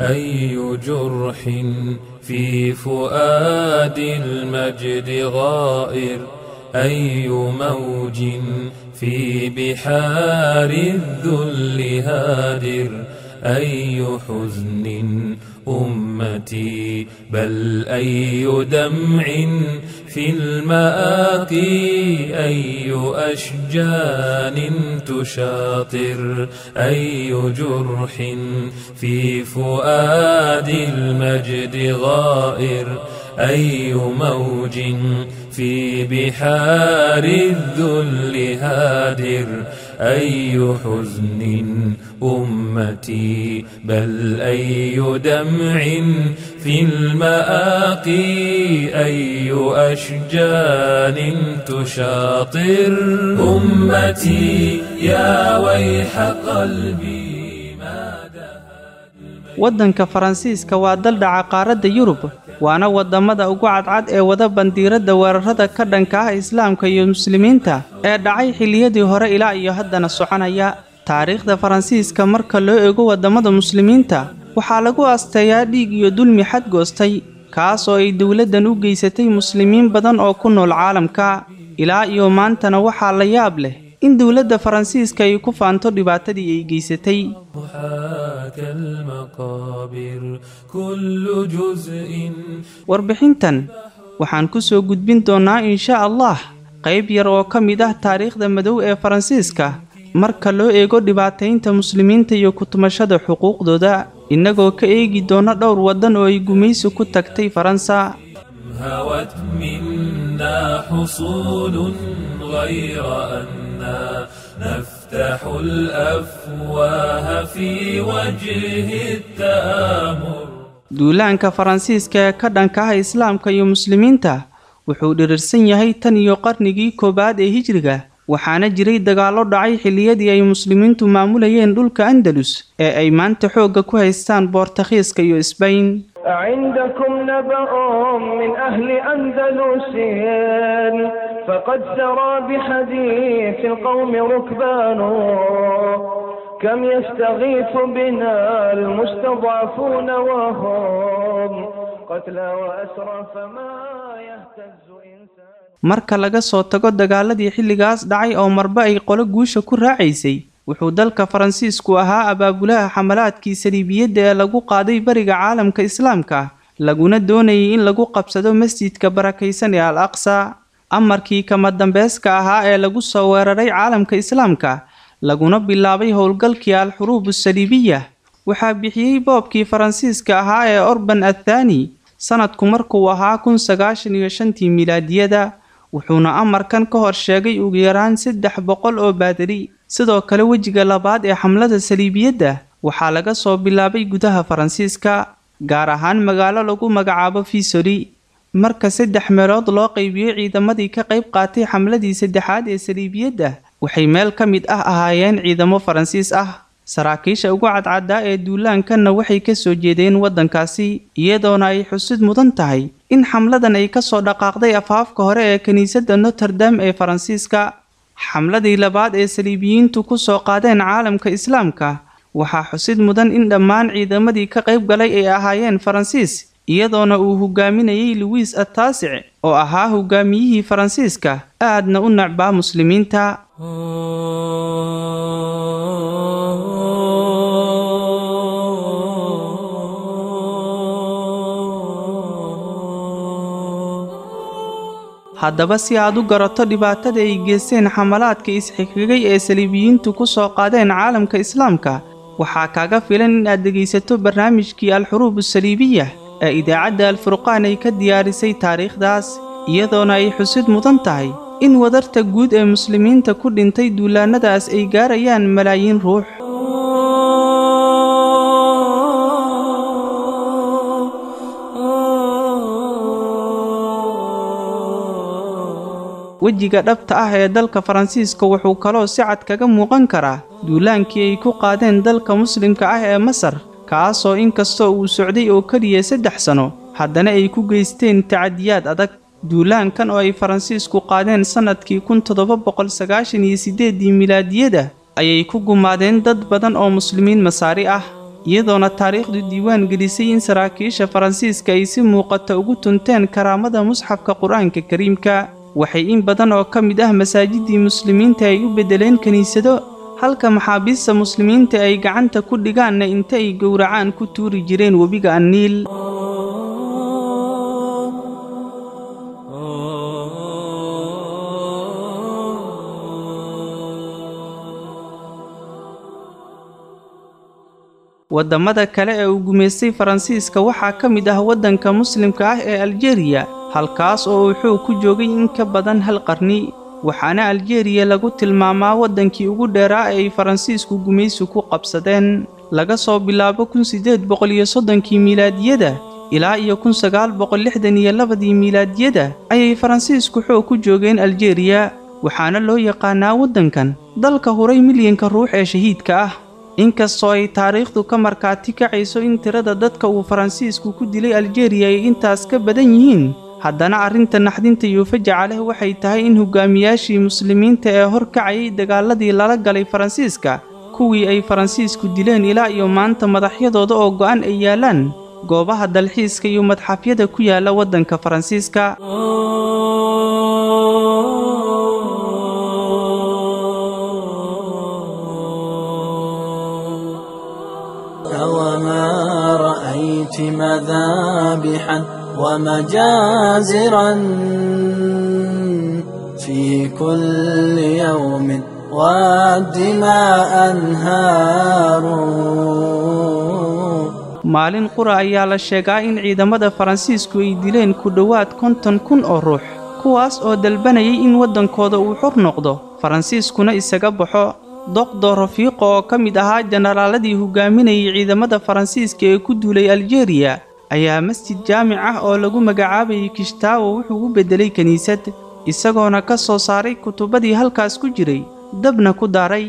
أي جرح في فؤاد المجد غائر أي موج في بحار الذل هادر أي حزن أمتي بل أي دمع في المآقي أي أشجان تشاطر أي جرح في فؤاد المجد غائر أي موج في بحار الذل هادر أي حزن أمتي بل أي دمع في المآقي أي أشجان تشاطر أمتي يا ويح قلبي waddanka faransiiska waa dal dhaca qaaradda yurub waana waddamada ugu cadcad ee wada bandiiradda weerarada ka dhanka ah islaamka iyo muslimiinta ee dhacay xilliyadii hore ilaa iyo haddana soconaya taariikhda faransiiska marka loo eego waddamada muslimiinta waxaa lagu asteeyaa dhiig iyo dulmi xadgoostay kaas oo ay dowladdan u geysatay muslimiin badan oo ku nool caalamka ilaa iyo maantana waxaa la yaab leh in dowladda faransiiska ay ku faanto dhibaatadii ay geysatay warbixintan waxaan ku soo gudbin doonnaa insha allah qayb yar oo ka mid ah taariikhda madow ee faransiiska marka loo eego dhibaataynta muslimiinta iyo kutumashada xuquuqdooda innagoo ka eegi doona dhowr waddan oo ay gumaysi ku tagtay faransa هوت منا حصول غير أنا نفتح الأفواه في وجه التآمر duulaanka faransiiska ee ka dhanka ah islaamka iyo muslimiinta wuxuu dhirirsan yahay tan iyo qarnigii koowaad ee hijriga waxaana jiray dagaallo dhacay xilliyadii ay muslimiintu maamulayeen dhulka andalus ee ay maanta xoogga ku haystaan boortakhiiska iyo isbayn عندكم نبأ من أهل أندلس فقد سرى بحديث القوم ركبان كم يستغيث بنا المستضعفون وهم قتلى وأسرى فما يهتز إنسان marka laga soo tago dagaaladii xilligaas dhacay oo marba ay qolo guusha ku raacaysay wuxuu dalka faransiisku ahaa abaabulaha xamalaadkii saliibiyadda ee lagu qaaday bariga caalamka islaamka laguna doonayay in lagu qabsado masjidka barakaysan ee al aqsa amarkii kama dambeeska ahaa ee lagu soo weeraray caalamka islaamka laguna bilaabay howlgalkii al-xuruub saliibiya waxaa bixiyey boobkii faransiiska ahaa ee orban athani sanadku markuu ahaa kun sagaashan iyo shantii milaadiyada wuxuuna amarkan ka hor sheegay ugu yaraan saddex boqol oo baadari sidoo kale wejiga labaad ee xamlada saliibiyadda waxaa laga soo bilaabay gudaha faransiiska gaar ahaan magaalo lagu magacaabo fisori marka saddex meelood loo qaybiyey ciidamadii ka qayb qaatay xamladii saddexaad ee saliibiyadda waxay meel ka mid ah ahaayeen ciidamo faransiis ah saraakiisha ugu cadcaddaa ee duulaankanna waxay ka soo jeedeen waddankaasi iyadoona ay xusid mudan tahay in xamladan ay ka soo dhaqaaqday afaafka hore ee kiniisadda noterdam ee faransiiska xamladii labaad ee saliibiyiintu ku soo qaadeen caalamka islaamka waxaa xusid mudan in dhammaan ciidamadii ka qayb galay ay ahaayeen faransiis iyadoona uu hogaaminayay luwiis ataasic oo ahaa hogaamiyihii faransiiska aadna u necbaa muslimiinta haddaba si aad u garato dhibaatada ay geysteen xamalaadka isxigxigay ee saliibiyiintu ku soo qaadeen caalamka islaamka waxaa kaaga filan in aad dhegaysato barnaamijkii al-xuruub asaliibiya ee idaacadda alfurqaan ay ka diyaarisay taariikhdaas iyadoona ay xusid mudan tahay in wadarta guud ee muslimiinta ku dhintay duulaannadaas ay gaarayaan malaayiin ruux wejiga dhabta ah ee dalka faransiiska wuxuu kaloo si cad kaga muuqan karaa duulaankii ay ku qaadeen dalka muslimka ah ee masar kaasoo inkastoo uu socday oo keliya saddex sano haddana ay ku geysteen tacadiyaad adag duulaankan oo ay faransiisku qaadeen sannadkii kun toddoba boqol sagaashan iyo siddeeddii milaadiyada ayay ku gumaadeen dad badan oo muslimiin masaari ah iyadoona taariikhdu diiwaan gelisay in saraakiisha faransiiska ay si muuqata ugu tunteen karaamada musxafka qur-aanka kariimka waxay in badan oo ka mid ah masaajidii muslimiinta ay u beddeleen kiniisado halka maxaabiista muslimiinta ay gacanta ku dhigaanna inta ay gowracaan ku tuuri jireen webiga anniil waddamada kale ee uu gumaystay faransiiska waxaa ka mid ah waddanka muslimka ah ee aljeriya halkaas oo uu xoog ku joogay in ka badan hal qarni waxaana aljeriya lagu tilmaamaa waddankii ugu dheeraa ee ay faransiisku gumaysi ku qabsadeen laga soo bilaabo kun siddeed boqol iyo soddonkii miilaadiyada ilaa iyo kun sagaal boqol lixdan iyo labadii miilaadiyada ayay faransiisku xoog ku joogeen aljeriya waxaana loo yaqaanaa waddankan dalka huray milyanka ruux ee shahiidka ah inkastoo ay taariikhdu ka markaati kacayso in tirada dadka uu faransiisku ku dilay aljeriya ay intaas ka badan yihiin haddana arrinta naxdinta iyo fajaca leh waxay tahay in hogaamiyaashii muslimiinta ee hor kacayay dagaaladii lala galay faransiiska kuwii ay faransiisku dileen ilaa iyo maanta madaxyadooda oo go'an ay yaallaan goobaha dalxiiska iyo madxafyada ku yaala waddanka faransiiska وما رأيت مذابحا ومجازرا في كل يوم والدماء أنهار maalin qura ayaa la sheegaa in ciidamada faransiisku ay dileen ku dhowaad konton kun oo ruux kuwaas oo dalbanayay in waddankooda uu xor noqdo faransiiskuna isaga baxo doqdo rafiiqo oo ka mid ahaa jenaraaladii hogaaminayay ciidamada faransiiska ee ku duulay aljeriya ayaa masjid jaamic ah oo lagu magacaabayay kishtaawo wuxuu u beddelay kiniisad isagoona ka soo saaray kutubadii halkaas ku jiray dabna ku daaray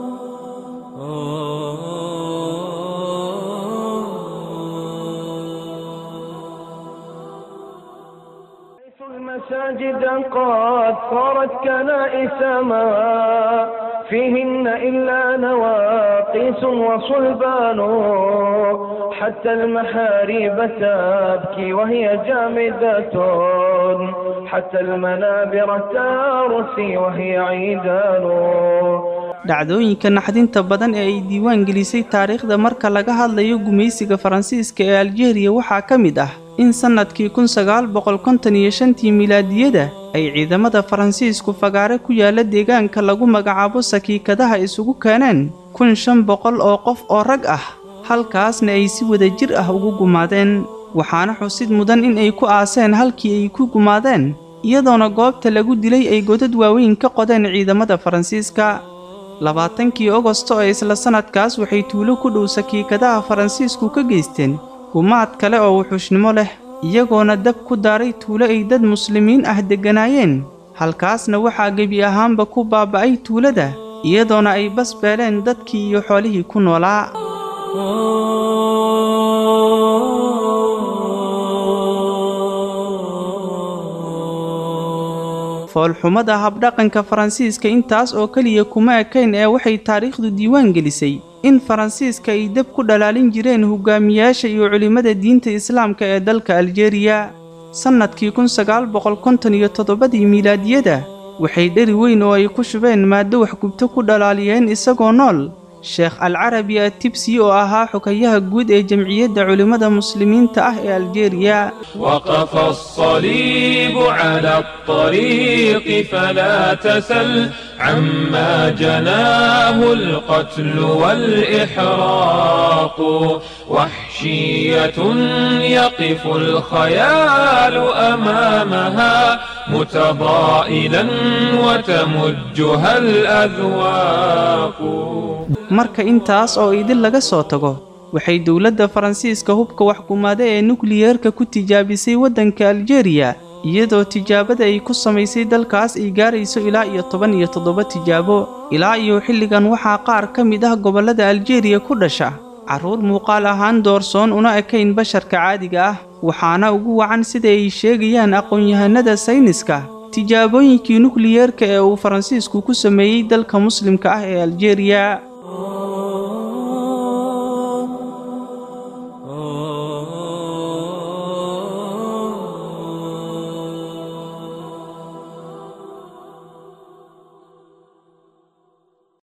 المساجد قد صارت كنائس ما فيهن إلا نواقيس وصلبان حتى المحاريب تبكي وهي جامدة حتى المنابر ترسي وهي عيدان dhacdooyinka naxdinta badan ee ay diiwaan gelisay taariikhda marka laga hadlayo gumaysiga faransiiska ee aljeriya waxaa ka mid ah in sannadkii kun sagaal boqol konton iyo shantii milaadiyada ay ciidamada faransiisku fagaare ku yaala deegaanka lagu magacaabo sakiikadaha isugu keeneen kun shan boqol oo qof oo rag ah halkaasna ay si wada jir ah ugu gumaadeen waxaana xusid mudan in ay ku aaseen halkii ay ku gumaadeen iyadoona goobta lagu dilay ay godad waaweyn ka qodeen ciidamada faransiiska labaatankii ogosto ee isla sannadkaas waxay tuulo ku dhow sakiikadaha faransiisku ka geysteen gumaad kale oo wuxuushnimo leh iyagoona dab ku daaray tuulo ay dad muslimiin ah degganaayeen halkaasna waxaa gebi ahaanba ku baaba'ay tuulada iyadoona ay bas beeleen dadkii iyo xoolihii ku noolaa foolxumada habdhaqanka faransiiska intaas oo keliya kuma ekayn ee waxay taariikhdu diiwaan gelisay in faransiiska ay dab ku dhalaalin jireen hogaamiyaasha iyo culimmada diinta islaamka ee dalka aljeriya sannadkii kun sagaal boqol konton iyo toddobadii miilaadiyada waxay dheri weyn oo ay ku shubeen maaddo waxgubto ku dhalaaliyeen isagoo nool sheekh alcarabi atibsi oo ahaa xukayaha guud ee jamciyadda culimmada muslimiinta ah ee aljeriya وقف الصليب على الطريق فلا تسل عما جناه القتل والإحراق وحشية يقف الخيال أمامها متضائلا وتمجها الأذواق marka intaas oo idin laga soo tago waxay dowladda faransiiska hubka waxkumaada ee nukliyeerka ku tijaabisay waddanka aljeriya iyadoo tijaabada ay ku samaysay dalkaas ay gaarayso ilaa iyo toban iyo toddoba tijaabo ilaa iyo xilligan waxaa qaar ka mid ah gobollada aljeriya ku dhasha carruur muuqaal ahaan doorsoon una ekayn basharka caadiga ah waxaana ugu wacan sida ay sheegayaan aqoon-yahanada sayniska tijaabooyinkii nukliyeerka ee uu faransiisku ku sameeyey dalka muslimka ah ee aljeriya